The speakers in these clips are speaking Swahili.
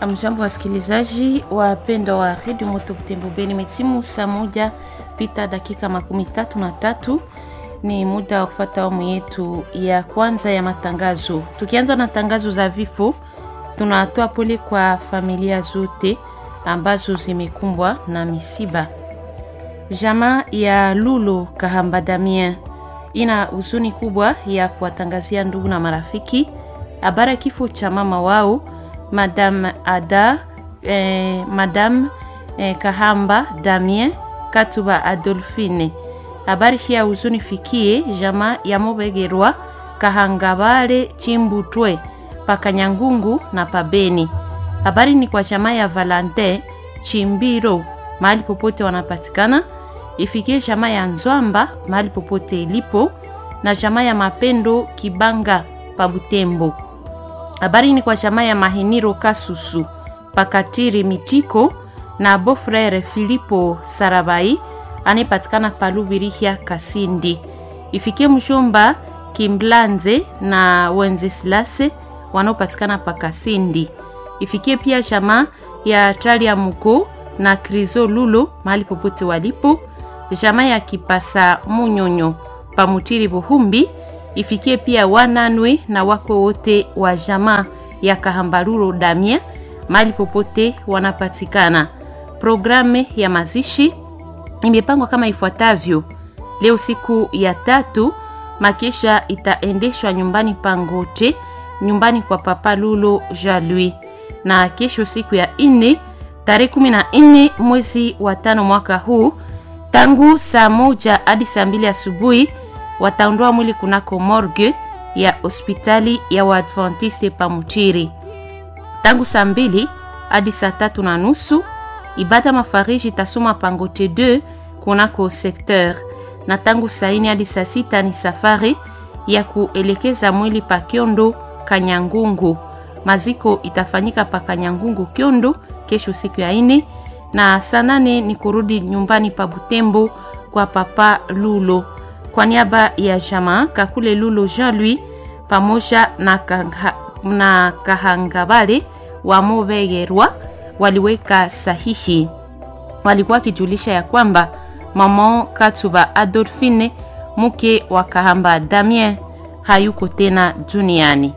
Amjambo wasikilizaji wapendwa wa redio Moto Butembo Beni, metimu saa moja pita dakika makumi tatu na tatu. Ni muda wa kufuata awamu yetu ya kwanza ya matangazo. Tukianza na tangazo za vifo, tunatoa pole kwa familia zote ambazo zimekumbwa na misiba. Jamaa ya Lulo Kahamba Damien ina huzuni kubwa ya kuwatangazia ndugu na marafiki habari ya kifo cha mama wao Madame Ada eh, Madame eh, Kahamba Damien Katuba Adolfine. Habari hii ya huzuni fikie jamaa ya Mobegerwa Kahangabale Chimbutwe Pakanyangungu na Pabeni. Habari ni kwa jamaa ya Valentin Chimbiro mahali popote wanapatikana, ifikie jamaa ya Nzwamba mahali popote ilipo, na jamaa ya Mapendo Kibanga pa Butembo. Habari ni kwa jamaa ya Mahiniro Kasusu Pakatiri Mitiko na Bofrere Filipo Sarabai anayepatikana Palubirihia Kasindi. Ifikie mshomba Kimblanze na Wenzesilase wanaopatikana pa Kasindi. Ifikie pia jamaa ya Tralia Muko na Krizo Lulo mahali popote walipo, jamaa ya Kipasa Munyonyo Pamutiri Buhumbi. Ifikie pia wananwe na wako wote wa jamaa ya Kahambaruro Damien mahali popote wanapatikana. Programu ya mazishi imepangwa kama ifuatavyo: leo siku ya tatu, makesha itaendeshwa nyumbani Pangote, nyumbani kwa Papa Lulo Jalui, na kesho siku ya nne tarehe kumi na nne mwezi wa tano mwaka huu, tangu saa moja hadi saa mbili asubuhi wataondoa mwili kunako morgue ya hospitali ya Waadventiste Pamuchiri. Tangu saa mbili hadi saa tatu na nusu ibada mafariji itasoma Pangote 2 kunako secteur, na tangu saa ine hadi saa sita ni safari ya kuelekeza mwili pa Kyondo Kanyangungu. Maziko itafanyika pa Kanyangungu Kyondo kesho siku ya ine, na saa nane ni kurudi nyumbani pa Butembo kwa Papa Lulo. Kwa niaba ya jamaa Kakule Lulo Jean Louis pamoja na, kaha, na Kahangabale wa Mobegerwa waliweka sahihi. Walikuwa wakijulisha ya kwamba mama Katuba Adolfine mke wa Kahamba Damien hayuko tena duniani.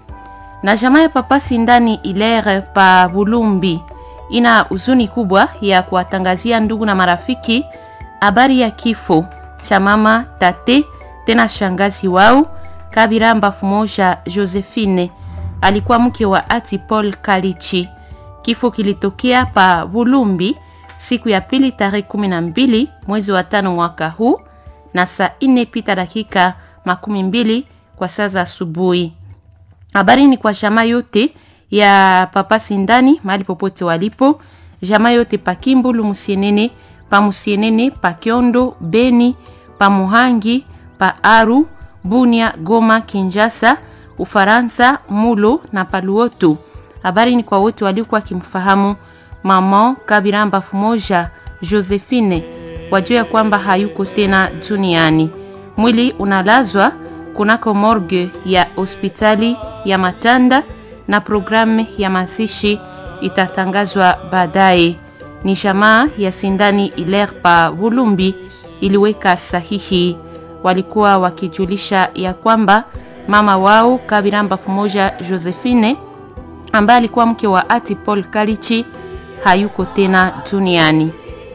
Na jamaa ya Papa Sindani Ilere pa Bulumbi ina huzuni kubwa ya kuwatangazia ndugu na marafiki habari ya kifo cha mama tate tena shangazi wao Kabiramba Fumoja Josephine, alikuwa mke wa ati Paul Kalichi. Kifo kilitokea pa Bulumbi siku ya pili tarehe kumi na mbili mwezi wa tano mwaka huu na saa ine pita dakika makumi mbili kwa saa za asubuhi. Habari ni kwa jamaa yote ya Papa Sindani mahali popote walipo, jamaa yote pa Kimbulu Musienene, pa Musienene, pa Kiondo, Beni, pa Muhangi, pa Aru, Bunia, Goma, Kinjasa, Ufaransa, Mulo na Paluoto. Habari ni kwa wote waliokuwa wakimfahamu mama Kabiramba Fumoja Josephine, wajua ya kwamba hayuko tena duniani. Mwili unalazwa kunako morgue ya hospitali ya Matanda na programu ya mazishi itatangazwa baadaye. Ni jamaa ya Sindani Ilerpa Bulumbi iliweka sahihi. Walikuwa wakijulisha ya kwamba mama wao Kabiramba Fumoja Josephine ambaye alikuwa mke wa ati Paul Kalichi hayuko tena duniani.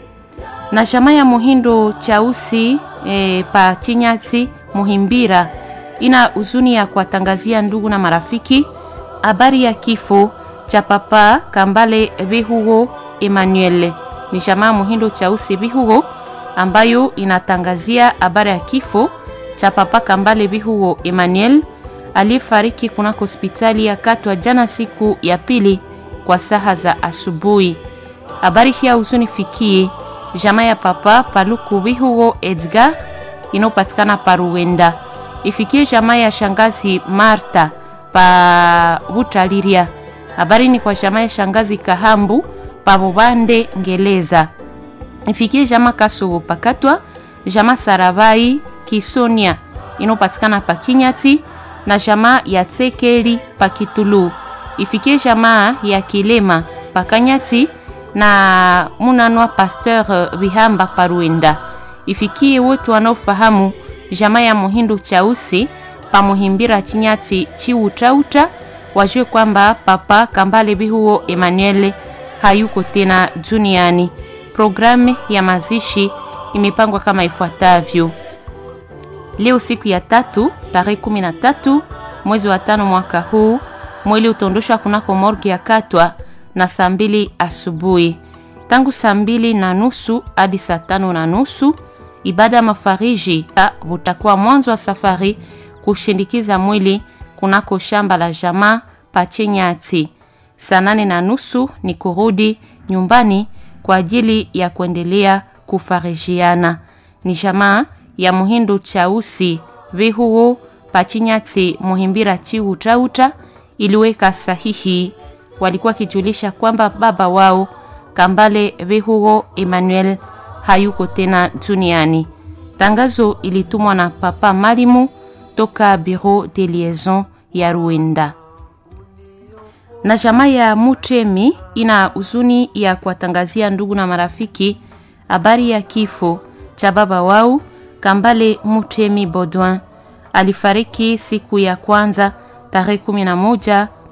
Na jamaa ya Muhindo Chausi e, pa Chinyati Muhimbira ina huzuni ya kuwatangazia ndugu na marafiki habari ya kifo cha papa Kambale Bihugo Emmanuel. Ni jamaa Muhindo Chausi Bihugo ambayo inatangazia habari ya kifo cha papa Kambale Bihugo Emmanuel aliyefariki kunako hospitali ya Katwa jana siku ya pili kwa saha za asubuhi. Habari hii huzuni fikie jamaa ya papa Paluku Bihugo Edgar inayopatikana Paruwenda, ifikie jamaa ya shangazi Marta pa Butaliria. Habari ni kwa jamaa ya shangazi Kahambu pa Bubande Ngeleza, ifikie jamaa Kasugu Pakatwa, jamaa Sarabai Kisonia inayopatikana pa Kinyati na jamaa ya Tsekeli pa Kitulu ifikie jamaa ya Kilema Pakanyati na Munanwa Pasteur Bihamba Paruenda, ifikie wote wanaofahamu jamaa ya Muhindu Chausi pamuhimbira Chinyati Chiutauta, wajue kwamba Papa Kambale Bihuo Emmanuel hayuko tena duniani. Programu ya mazishi imepangwa kama ifuatavyo: leo siku ya tatu tarehe 13 mwezi wa tano mwaka huu, mwili utaondoshwa kunako morgi ya Katwa na saa mbili asubuhi. Tangu saa mbili na nusu hadi saa tano na nusu ibada ya mafariji utakuwa mwanzo wa safari kushindikiza mwili kunako shamba la jamaa Pachenyati. Saa nane na nusu ni kurudi nyumbani kwa ajili ya kuendelea kufarijiana. Ni jamaa ya Muhindu Chausi Vihuo Pachinyati Muhimbira Chiutauta iliweka sahihi. Walikuwa kijulisha kwamba baba wao Kambale Vihuo Emmanuel hayuko tena duniani. Tangazo ilitumwa na Papa Malimu toka Bureau de Liaison ya Ruenda na jamaa ya Mutemi ina huzuni ya kuwatangazia ndugu na marafiki habari ya kifo cha baba wao Kambale Mutemi Baudouin. Alifariki siku ya kwanza tarehe 11